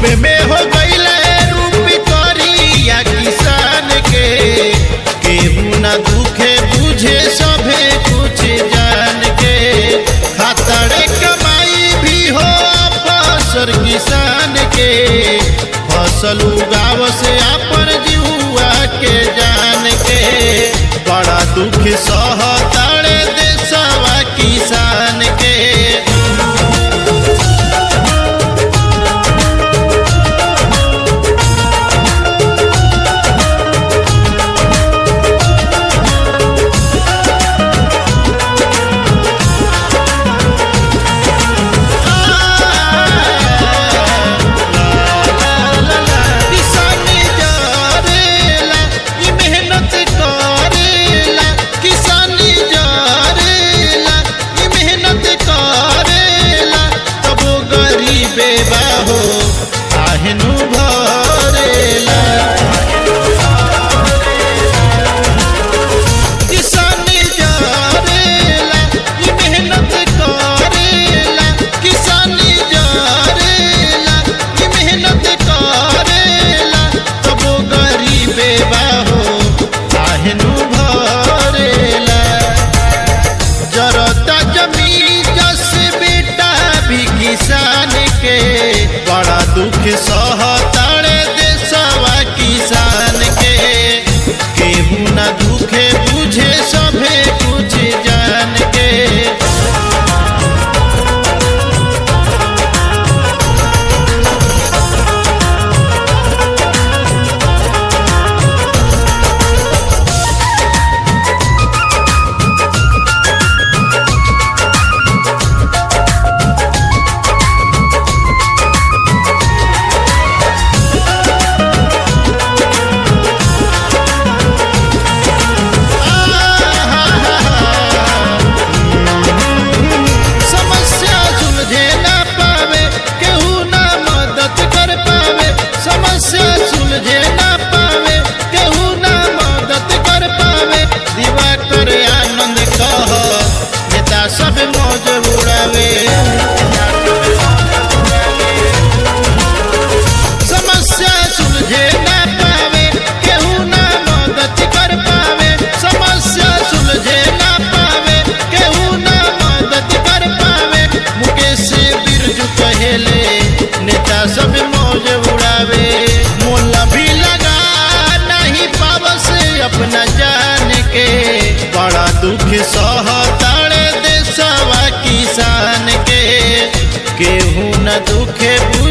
में हो गईले रूप करिया किसान के केहू ना दुखे बुझे सभे कुछ जान के खातरे कमाई भी हो फसल किसान के फसल उगाव से अपन जीवा के जान के बड़ा दुख सहतारे देशवा किसान के किसानी जरेला ई मेहनत करेला किसानी जरेला ई मेहनत करेला तबो गरीबे बाहो आहनु भरेला किसानी जरेला ई मेहनत करेला किसानी जरेला ई मेहनत करेला तबो गरीबे बाहो आहनु भरेला जरता जमीन जस बेटा भी किसान के बड़ा दुख सहतारे देशवा किसान के केहू ना दुखे बुझे सभे कुछ जान के समस्या सुलझे ना पावे केहू ना मदद कर पावे समस्या सुलझे ना पावे केहू ना मदद कर पावे दिवाकर आनंद कह नेता सब मौज उड़ावे समस्या सुलझे ना पावे केहू ना मदद कर पावे समस्या सुलझे ना पावे केहू ना मदद कर पावे मुकेश बिरजू कहेले नेता सब मौज उड़ावे मोला भी लगा नहीं पावस अपना जान के बड़ा दुख सहताड़े देशवा किसान के केहू न दुखे बुझे